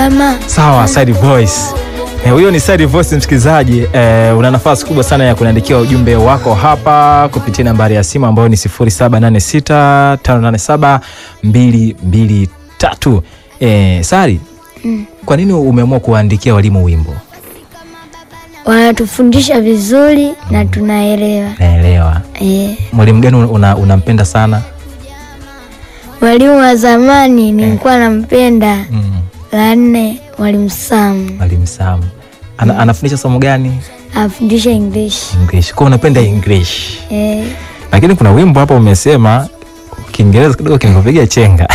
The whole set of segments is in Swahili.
salama. Sawa, Side Voice. Eh, Huyo ni Side Voice msikilizaji. Eh, una nafasi kubwa sana ya kuniandikia ujumbe wako hapa kupitia nambari ya simu ambayo ni 07865223. Eh, Sari, kwa nini umeamua kuwaandikia walimu wimbo? Wanatufundisha vizuri na tunaelewa. Naelewa. Eh, Mwalimu gani una- unampenda sana? mwalimu wa zamani nilikuwa nampenda Mm, la nne, mwalimu Sam Mwalimu Sam. Ana, anafundisha somo gani? afundisha English. English. Kwa unapenda English. Eh, lakini kuna wimbo hapa umesema Kiingereza kidogo kimekupiga chenga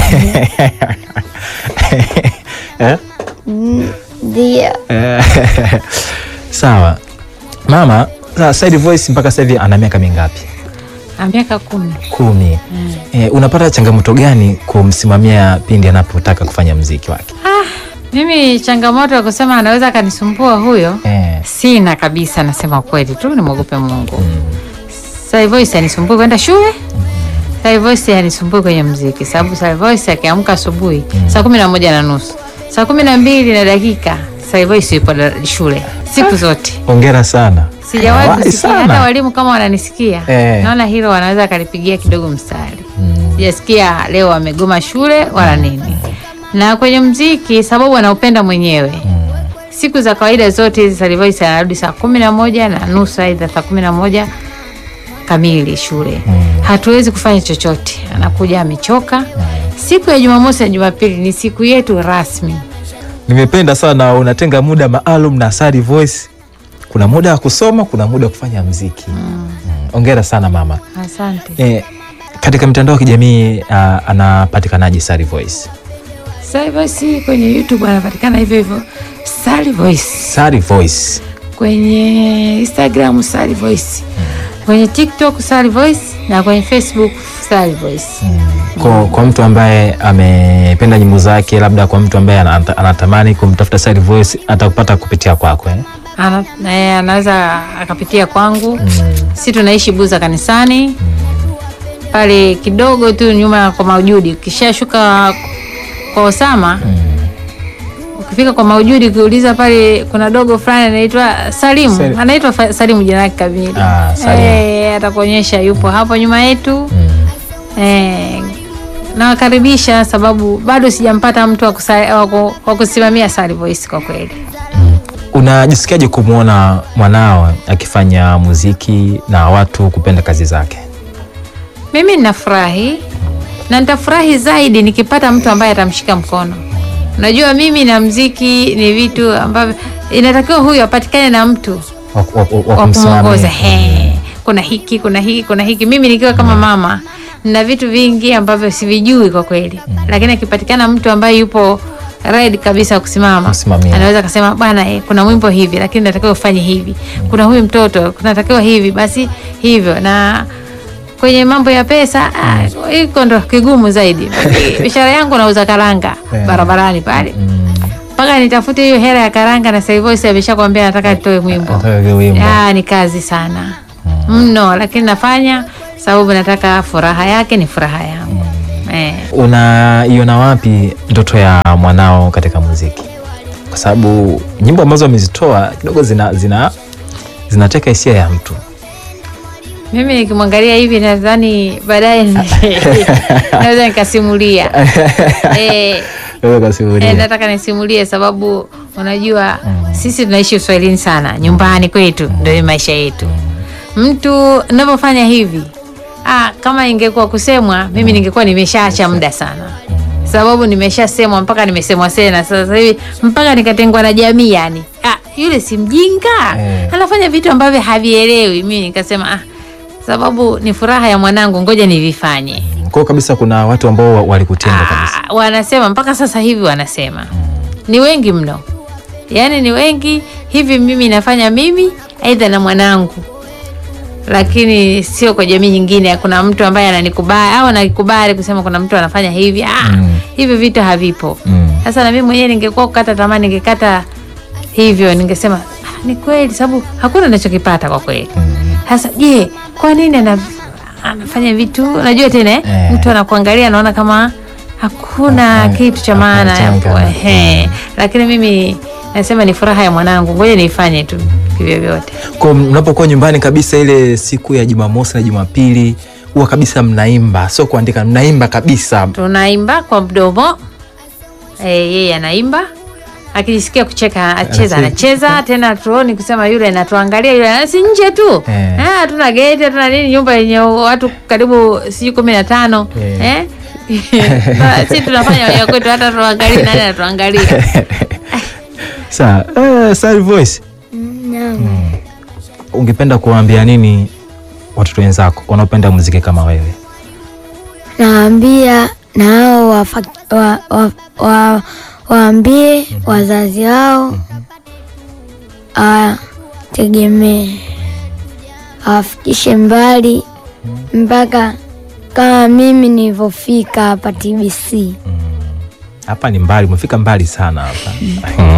Eh? mm, ndio. Eh, sawa mama sa- Side Voice mpaka sasa hivi ana miaka mingapi Ah, miaka kumi. kumi eh, unapata changamoto gani kumsimamia pindi anapotaka kufanya mziki wake Mimi changamoto ya kusema anaweza akanisumbua huyo eh, sina kabisa, nasema kweli tu, nimwogope Mungu. Sasa Voice anisumbui kwenda shule, Sasa Voice anisumbui kwenye mziki, sababu Sasa Voice akiamka asubuhi saa kumi na moja na nusu saa kumi na mbili na dakika Sasa Voice yupo da- shule siku zote. ongera sana Sijawahi Wahi kusikia sana. hata walimu kama wananisikia Eh. naona hilo wanaweza akalipigia kidogo mstari. Sijasikia leo wamegoma shule wala nini. Na kwenye mziki sababu anaupenda mwenyewe. Siku za kawaida zote hizi Sally Voice anarudi saa kumi na moja na nusu aidha saa kumi na moja kamili shule. Hatuwezi kufanya chochote, anakuja amechoka. Siku ya Jumamosi na Jumapili ni siku yetu rasmi. nimependa sana unatenga muda maalum na Side Voice kuna muda wa kusoma kuna muda wa kufanya mziki mm. ongera sana mama Asante. eh, katika mitandao ya kijamii uh, anapatikanaje Sally Voice Sally Voice kwenye YouTube anapatikana hivyo hivyo Sally Voice. Sally Voice kwenye Instagram Sally Voice, kwenye TikTok Sally Voice na kwenye Facebook Sally Voice. kwa, kwa mtu ambaye amependa nyimbo zake, labda kwa mtu ambaye anata- anatamani kumtafuta Sally Voice atakupata kupitia kwako eh? Ana, na yeye anaweza akapitia kwangu. Si tunaishi Buza kanisani pale kidogo tu nyuma kwa Maujudi, ukishashuka kwa Osama ukifika kwa Maujudi ukiuliza pale kuna dogo fulani anaitwa Salimu, Sali- anaitwa Fa- Salimu jina lake kamili. Ah, Salimu. Eh, atakuonyesha yupo hapo nyuma yetu. Eh, nawakaribisha sababu bado sijampata mtu wa kusa- wa ku- wa kusimamia Sally Voice kwa kweli. Unajisikiaje kumwona mwanao akifanya muziki na watu kupenda kazi zake? Mimi ninafurahi na nitafurahi zaidi nikipata mtu ambaye atamshika mkono. Unajua, mimi na mziki ni vitu ambavyo inatakiwa huyu apatikane na mtu wa- wa- wa- wa wa kumwongoza. kumsimamia. He, kuna hiki, kuna hiki, kuna hiki. Mimi nikiwa kama mama na vitu vingi ambavyo sivijui kwa kweli, lakini akipatikana mtu ambaye yupo ready kabisa kusimama, Kumsimamia. anaweza akasema bwana, eh, kuna mwimbo hivi, lakini natakiwa ufanye hivi, kuna huyu mtoto kunatakiwa hivi, basi hivyo na kwenye mambo ya pesa ah, iko ndo kigumu zaidi. Biashara yangu nauza karanga Eh. barabarani pale mpaka nitafute hiyo hela ya karanga, na Sally Voice ameshakwambia nataka nitoe mwimbo. Nataka wimbo. Ya, ni kazi sana mno, lakini nafanya sababu nataka furaha yake ni furaha yangu eh. Unaiona wapi ndoto ya mwanao katika muziki? Kwa sababu nyimbo ambazo amezitoa kidogo zina zina zinateka hisia ya mtu. Mimi nikimwangalia hivi nadhani baadaye naweza nikasimulia eh, Wewe kasimulia. eh, nataka nisimulie sababu unajua sisi tunaishi uswahilini sana nyumbani kwetu, ndio maisha yetu. Mtu ninavyofanya hivi ah, kama ingekuwa kusemwa mimi ningekuwa nimeshaacha muda sana, sababu nimeshasemwa mpaka nimesemwa tena sasa hivi mpaka nikatengwa na jamii yani. Ah, yule si mjinga Eh. anafanya vitu ambavyo havielewi. Mimi nikasema ah, sababu ni furaha ya mwanangu, ngoja nivifanye. Kwa hiyo kabisa kuna watu ambao wa- walikutenga kabisa. Ah, wanasema mpaka sasa hivi wanasema ni wengi mno, yaani ni wengi hivi. Mimi nafanya mimi aidha na mwanangu, lakini sio kwa jamii nyingine. Kuna mtu ambaye ananikubali au ananikubali kusema kuna mtu anafanya hivi. Ah, Mm. hivyo vitu havipo. Mm. Sasa na mimi mwenyewe ningekuwa kukata tamaa, ningekata hivyo, ningesema ah, ni kweli, sababu hakuna ninachokipata kwa kweli. Sasa je, kwa nini ana, anafanya vitu unajua tena eh? Eh. mtu anakuangalia anaona kama hakuna Hakuna- kitu cha maana hakuna hapo, changa. ehe. lakini mimi nasema ni furaha ya mwanangu, ngoja niifanye tu kivyovyote. Kwa mnapokuwa nyumbani kabisa ile siku ya Jumamosi na Jumapili huwa kabisa mnaimba, sio kuandika, mnaimba kabisa. Tunaimba kwa mdomo eh, yeye anaimba akijisikia kucheka acheza, anacheza tena. Tuoni kusema yule anatuangalia yule, si nje tu Eh. eh, hatuna geti hatuna nini, nyumba yenye watu karibu sijui kumi na tano Eh. eh? Na si tunafanya ya kwetu, hata tuangalie nani anatuangalia. Sawa, eh, Sally Voice, Naam. ungependa kuwaambia nini watoto wenzako wanaopenda muziki kama wewe? Naambia na hao wafa- wa- wa- wa- waambie wazazi wao awategemee, awafikishe mbali mpaka kama mimi nilivyofika hapa TBC. Hapa ni mbali, umefika mbali sana hapa.